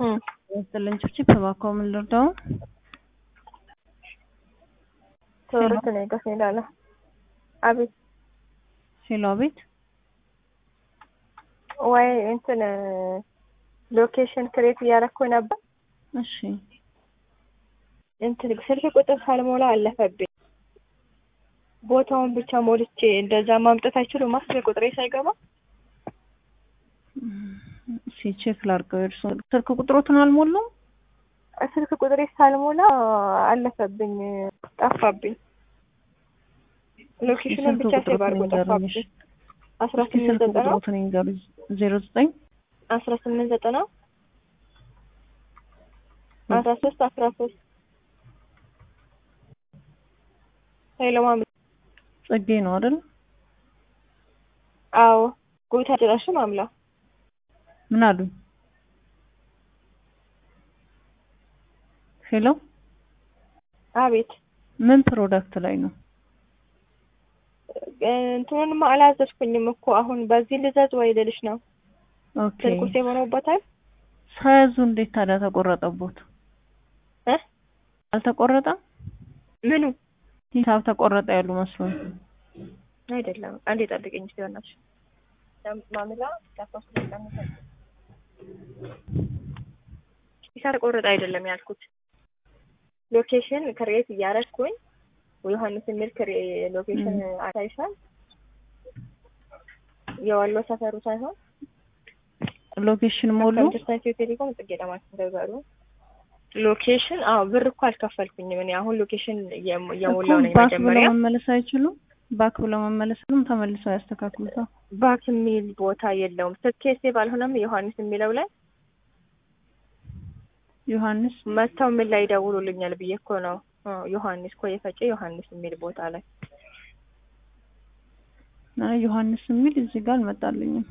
እም ይስጥልኝ ችብችብ እባክዎ ምን ልርዳው? ተወሩት ነው ይገፍ ይላል። አቤት ሄሎ አቤት ወይ እንትን ሎኬሽን ክሬት እያደረኩ ነበር። እሺ እንትን ስልክ ቁጥር ሳልሞላ አለፈብኝ። ቦታውን ብቻ ሞልቼ እንደዛ ማምጣት አይችሉም። ስልክ ቁጥሬ ሳይገባ እሺ ቼክ ላድርገው። የእርሶ ስልክ ቁጥሮትን አልሞላም? ስልክ ቁጥሬ ሳልሞላ አለፈብኝ፣ ጠፋብኝ። ሎኬሽኑን ብቻ ሴቭ አድርጎ ጠፋብኝ። አስራ ስምንት ስልክ ዘጠና ቁጥሮትን ይንገሩኝ። ዜሮ ዘጠኝ አስራ ስምንት ዘጠና አስራ ሶስት አስራ ሶስት ሄሎ ማሚ ጽጌ ነው አይደል? አዎ ጎታ ድረሽ ማምላ ምን አሉኝ? ሄሎ አቤት ምን ፕሮዳክት ላይ ነው? እንትኑንማ አላዘዝኩኝም እኮ አሁን በዚህ ልዘዝ ወይ ልልሽ ነው። ኦኬ ስልኩ ሴቭ ሆኖበታል። ሳያዙ እንዴት ታዲያ ተቆረጠቦት? እ አልተቆረጠም? ምኑ ሂሳብ ተቆረጠ ያሉ መስሎኝ። አይደለም። አንዴ ጠብቀኝ እስኪ በእናትሽ ማምላ ሂሳብ ተቆረጠ አይደለም ያልኩት ሎኬሽን ክሬት እያደረግኩኝ ዮሐንስ የሚል ክሬ ሎኬሽን አሳይሻል። የወሎ ሰፈሩ ሳይሆን ሎኬሽን ሞሉ። ኢንተርሳይት ቴሌኮም ጽጌ ለማለት እንደዛሩ ሎኬሽን አዎ ብር እኮ አልከፈልኩኝም እኔ አሁን ሎኬሽን እኮ እየሞላው ነኝ ባክ ብለው መጀመሪያ መመለስ አይችሉም? ባክ ብለው መመለስንም ተመልሰው ያስተካክሉታል። ባክ የሚል ቦታ የለውም ስልኬ ሴቭ አልሆነም ዮሐንስ የሚለው ላይ ዮሐንስ መጥተው ምን ላይ ይደውሉልኛል ብዬ እኮ ነው አዎ፣ ዮሐንስ ኮ የፈጨ ዮሐንስ የሚል ቦታ ላይ አይ ዮሐንስ የሚል እዚህ ጋር አልመጣልኝም።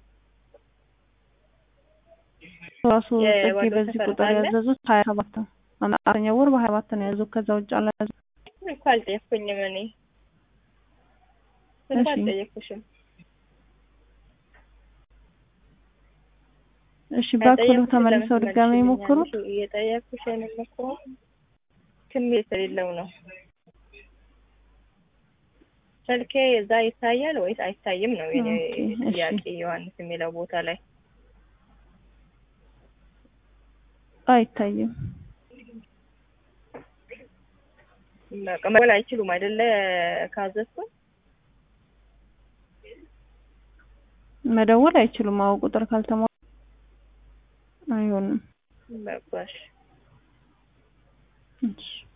ራሱ ጽጌ የወሎ በዚህ ሰፈር ቁጥር አለ? ያዘዙት ሀያ ሰባት ነው። አራተኛ ወር በሀያ ሰባት ነው ያዘዙት። ከዛ ውጭ አላያዙ እኮ አልጠየኩኝም እኔ ስልክ እሺ። አልጠየኩሽም እሺ ባክ ብለው አልጠየኩሽም። ተመልሰው ለምን ድጋሚ ትመልሽልኛለሽ? ይሞክሩት። እየጠየኩሽ የምሞክረው ስሜት የሌለው ነው። ስልኬ እዛ ይታያል ወይስ አይታይም ነው የኔ ኦኬ፣ እሺ። ጥያቄ። ዮሐንስ የሚለው ቦታ ላይ አይታይም። በቃ መደወል አይችሉም አይደለ? ካዘዝኩ መደወል አይችሉም። አዎ ቁጥር ካልተሟላ አይሆንም። በቃ እሺ። እሺ